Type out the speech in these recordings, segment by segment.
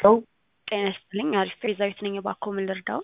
ሰው ጤና ይስጥልኝ። አሪፍ ቤዛዊት ነኝ። እባክዎ ምን ልርዳው?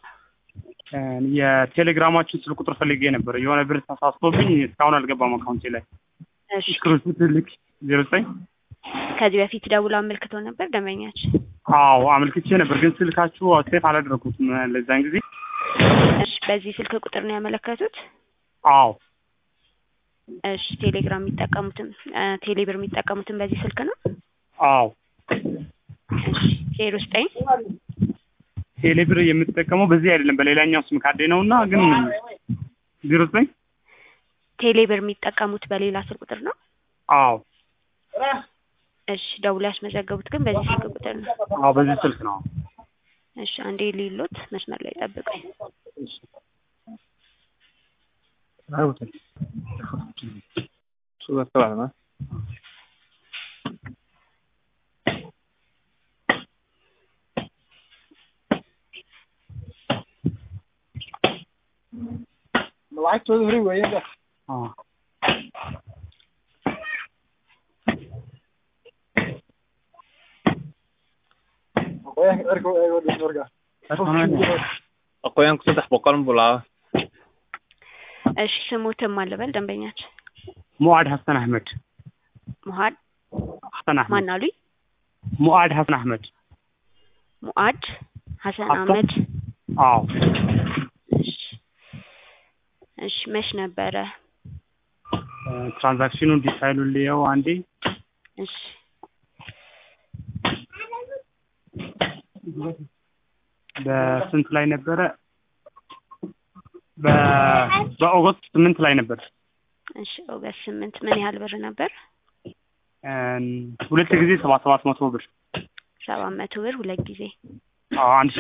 የቴሌግራማችን ስልክ ቁጥር ፈልጌ ነበር። የሆነ ብር ተሳስቶብኝ እስካሁን አልገባም አካውንቴ ላይ። እሺ ስክሪንሾት ልክ ዜሮ ዘጠኝ ከዚህ በፊት ደውሎ አመልክቶ ነበር ደንበኛችን? አዎ አመልክቼ ነበር፣ ግን ስልካችሁ ሴፍ አላደረኩትም ለዛን ጊዜ። እሺ በዚህ ስልክ ቁጥር ነው ያመለከቱት? አዎ እሺ ቴሌግራም የሚጠቀሙትም ቴሌብር የሚጠቀሙትም በዚህ ስልክ ነው? አዎ እሺ ዜሮ ዘጠኝ ቴሌብር የምትጠቀመው በዚህ አይደለም በሌላኛው ስም ካርዴ ነው እና ግን ዜሮ ዘጠኝ ቴሌብር የሚጠቀሙት በሌላ ስልክ ቁጥር ነው? አዎ እሺ ደውሎ ያስመዘገቡት ግን በዚህ ስልክ ቁጥር ነው? አዎ በዚህ ስልክ ነው። እሺ አንዴ ሊሎት መስመር ላይ ጠብቁኝ። lacagtooda hore weeyaan አዎ aqoonyahanka dharka u eego dhis marka aqoonyaanku saddex boqol buu lahaa እሺ ስሙትም አልበል ደንበኛችን ሙአድ ሀሰን አህመድ ሙሀድ ሀሰን አህመድ ማን አሉኝ? ሙአድ ሀሰን አህመድ ሙአድ ሀሰን ሀሰን? አህመድ አዎ እሺ እሺ መች ነበረ? ትራንዛክሽኑ እንዲፋይሉ ልየው አንዴ እሺ በስንት ላይ ነበረ? በ- በኦገስት ስምንት ላይ ነበር። እሺ ኦገስት ስምንት ምን ያህል ብር ነበር? ሁለት ጊዜ ሰባት ሰባት መቶ ብር ሰባት መቶ ብር ሁለት ጊዜ አዎ አንድ